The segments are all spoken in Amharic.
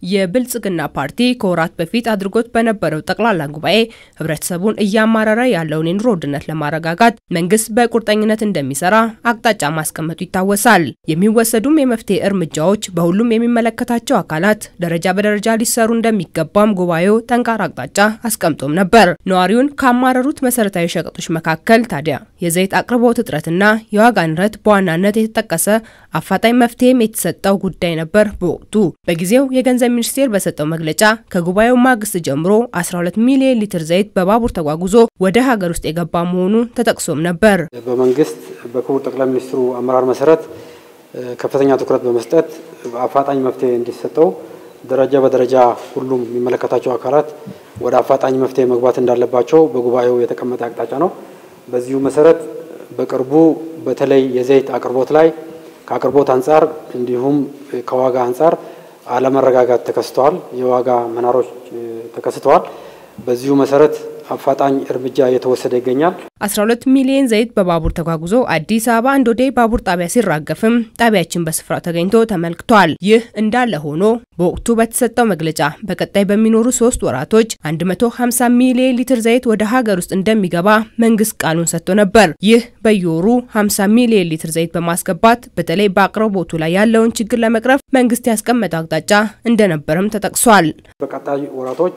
የብልጽግና ፓርቲ ከወራት በፊት አድርጎት በነበረው ጠቅላላ ጉባኤ ህብረተሰቡን እያማረረ ያለውን የኑሮ ውድነት ለማረጋጋት መንግስት በቁርጠኝነት እንደሚሰራ አቅጣጫ ማስቀመጡ ይታወሳል። የሚወሰዱም የመፍትሄ እርምጃዎች በሁሉም የሚመለከታቸው አካላት ደረጃ በደረጃ ሊሰሩ እንደሚገባም ጉባኤው ጠንካራ አቅጣጫ አስቀምጦም ነበር። ነዋሪውን ካማረሩት መሰረታዊ ሸቀጦች መካከል ታዲያ የዘይት አቅርቦት እጥረትና የዋጋ ንረት በዋናነት የተጠቀሰ አፋጣኝ መፍትሄም የተሰጠው ጉዳይ ነበር። በወቅቱ በጊዜው የገንዘብ ሚኒስቴር በሰጠው መግለጫ ከጉባኤው ማግስት ጀምሮ 12 ሚሊዮን ሊትር ዘይት በባቡር ተጓጉዞ ወደ ሀገር ውስጥ የገባ መሆኑ ተጠቅሶም ነበር። በመንግስት በክቡር ጠቅላይ ሚኒስትሩ አመራር መሰረት ከፍተኛ ትኩረት በመስጠት አፋጣኝ መፍትሄ እንዲሰጠው ደረጃ በደረጃ ሁሉም የሚመለከታቸው አካላት ወደ አፋጣኝ መፍትሄ መግባት እንዳለባቸው በጉባኤው የተቀመጠ አቅጣጫ ነው። በዚሁ መሰረት በቅርቡ በተለይ የዘይት አቅርቦት ላይ ከአቅርቦት አንጻር እንዲሁም ከዋጋ አንጻር አለመረጋጋት ተከስተዋል። የዋጋ መናሮች ተከስተዋል። በዚሁ መሰረት አፋጣኝ እርምጃ እየተወሰደ ይገኛል። 12 ሚሊዮን ዘይት በባቡር ተጓጉዞ አዲስ አበባ እንዶዴ ባቡር ጣቢያ ሲራገፍም ጣቢያችን በስፍራው ተገኝቶ ተመልክቷል። ይህ እንዳለ ሆኖ በወቅቱ በተሰጠው መግለጫ በቀጣይ በሚኖሩ ሶስት ወራቶች 150 ሚሊዮን ሊትር ዘይት ወደ ሀገር ውስጥ እንደሚገባ መንግስት ቃሉን ሰጥቶ ነበር። ይህ በየወሩ 50 ሚሊዮን ሊትር ዘይት በማስገባት በተለይ በአቅርቦቱ ላይ ያለውን ችግር ለመቅረፍ መንግስት ያስቀመጠው አቅጣጫ እንደነበረም ተጠቅሷል። በቀጣይ ወራቶች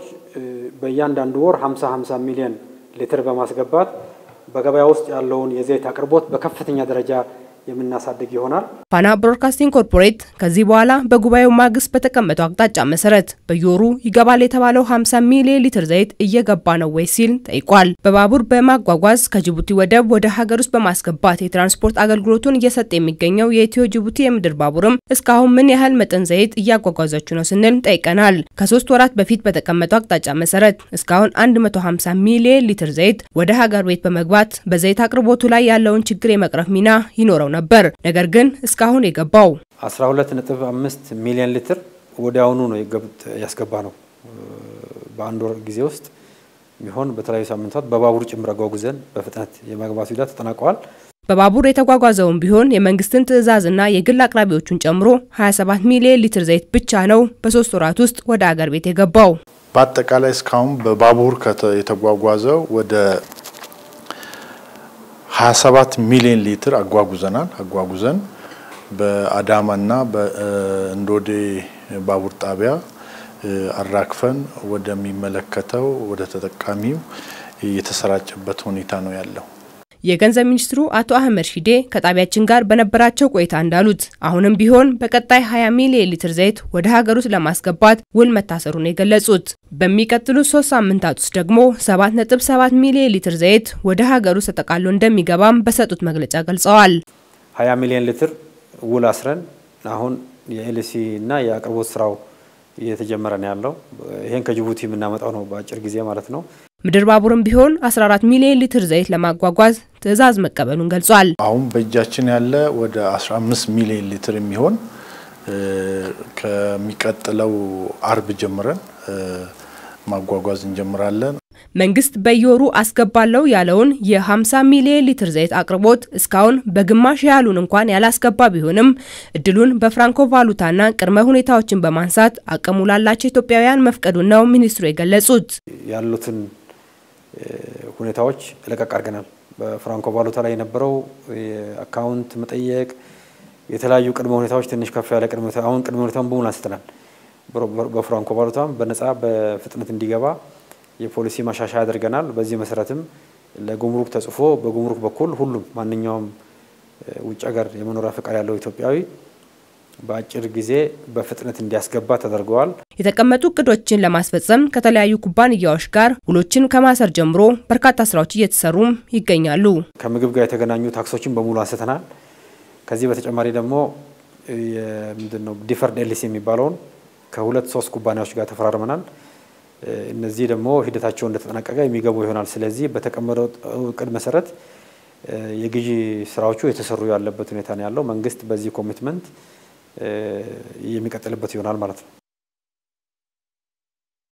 በእያንዳንዱ ወር 50 50 ሚሊዮን ሊትር በማስገባት በገበያ ውስጥ ያለውን የዘይት አቅርቦት በከፍተኛ ደረጃ የምናሳድግ ይሆናል። ፋና ብሮድካስቲንግ ኮርፖሬት ከዚህ በኋላ በጉባኤው ማግስት በተቀመጠው አቅጣጫ መሰረት በየወሩ ይገባል የተባለው 50 ሚሊዮን ሊትር ዘይት እየገባ ነው ወይ ሲል ጠይቋል። በባቡር በማጓጓዝ ከጅቡቲ ወደብ ወደ ሀገር ውስጥ በማስገባት የትራንስፖርት አገልግሎቱን እየሰጠ የሚገኘው የኢትዮ ጅቡቲ የምድር ባቡርም እስካሁን ምን ያህል መጠን ዘይት እያጓጓዛችሁ ነው ስንል ጠይቀናል። ከሶስት ወራት በፊት በተቀመጠው አቅጣጫ መሰረት እስካሁን 150 ሚሊዮን ሊትር ዘይት ወደ ሀገር ቤት በመግባት በዘይት አቅርቦቱ ላይ ያለውን ችግር የመቅረፍ ሚና ይኖረው ነበር። ነገር ግን እስካሁን የገባው 12.5 ሚሊዮን ሊትር ወዲያውኑ ነው ያስገባ ነው። በአንድ ወር ጊዜ ውስጥ ቢሆን በተለያዩ ሳምንታት በባቡር ጭምር አጓጉዘን በፍጥነት የማግባቱ ሂደት ተጠናቀዋል። በባቡር የተጓጓዘውን ቢሆን የመንግስትን ትዕዛዝና የግል አቅራቢዎቹን ጨምሮ 27 ሚሊዮን ሊትር ዘይት ብቻ ነው በሶስት ወራት ውስጥ ወደ አገር ቤት የገባው። በአጠቃላይ እስካሁን በባቡር የተጓጓዘው ወደ 27 ሚሊዮን ሊትር አጓጉዘናል። አጓጉዘን በአዳማና በእንዶዴ ባቡር ጣቢያ አራክፈን ወደሚመለከተው ወደ ተጠቃሚው የተሰራጨበት ሁኔታ ነው ያለው። የገንዘብ ሚኒስትሩ አቶ አህመድ ሺዴ ከጣቢያችን ጋር በነበራቸው ቆይታ እንዳሉት አሁንም ቢሆን በቀጣይ 20 ሚሊዮን ሊትር ዘይት ወደ ሀገር ውስጥ ለማስገባት ውል መታሰሩን የገለጹት በሚቀጥሉት ሶስት ሳምንታት ውስጥ ደግሞ 7.7 ሚሊዮን ሊትር ዘይት ወደ ሀገር ውስጥ ተጠቃሎ እንደሚገባም በሰጡት መግለጫ ገልጸዋል። 20 ሚሊዮን ሊትር ውል አስረን አሁን የኤልሲ እና የአቅርቦት ስራው እየተጀመረ ነው ያለው። ይሄን ከጅቡቲ የምናመጣው ነው በአጭር ጊዜ ማለት ነው። ምድር ባቡርም ቢሆን 14 ሚሊዮን ሊትር ዘይት ለማጓጓዝ ትዕዛዝ መቀበሉን ገልጿል። አሁን በእጃችን ያለ ወደ 15 ሚሊዮን ሊትር የሚሆን ከሚቀጥለው አርብ ጀምረን ማጓጓዝ እንጀምራለን። መንግስት በየወሩ አስገባለው ያለውን የ50 ሚሊዮን ሊትር ዘይት አቅርቦት እስካሁን በግማሽ ያህሉን እንኳን ያላስገባ ቢሆንም እድሉን በፍራንኮ ቫሉታና ቅድመ ሁኔታዎችን በማንሳት አቅሙ ላላቸው ኢትዮጵያውያን መፍቀዱን ነው ሚኒስትሩ የገለጹት። ያሉትን ሁኔታዎች ለቀቅ አድርገናል። በፍራንኮ ቫሉታ ላይ የነበረው የአካውንት መጠየቅ፣ የተለያዩ ቅድመ ሁኔታዎች ትንሽ ከፍ ያለ ቅድመ ሁኔታ አሁን ቅድመ ሁኔታውን በሙሉ አንስተናል። በፍራንኮ ቫሉታም በነጻ በፍጥነት እንዲገባ የፖሊሲ ማሻሻያ አድርገናል። በዚህ መሰረትም ለጉምሩክ ተጽፎ በጉምሩክ በኩል ሁሉም ማንኛውም ውጭ ሀገር የመኖሪያ ፈቃድ ያለው ኢትዮጵያዊ በአጭር ጊዜ በፍጥነት እንዲያስገባ ተደርገዋል። የተቀመጡ እቅዶችን ለማስፈጸም ከተለያዩ ኩባንያዎች ጋር ውሎችን ከማሰር ጀምሮ በርካታ ስራዎች እየተሰሩም ይገኛሉ። ከምግብ ጋር የተገናኙ ታክሶችን በሙሉ አንስተናል። ከዚህ በተጨማሪ ደግሞ ምንድነው ዲፈርድ ኤልሲ የሚባለውን ከሁለት ሶስት ኩባንያዎች ጋር ተፈራርመናል። እነዚህ ደግሞ ሂደታቸው እንደተጠናቀቀ የሚገቡ ይሆናል። ስለዚህ በተቀመጠው እቅድ መሰረት የግዢ ስራዎቹ የተሰሩ ያለበት ሁኔታ ነው ያለው። መንግስት በዚህ ኮሚትመንት የሚቀጥልበት ይሆናል ማለት ነው።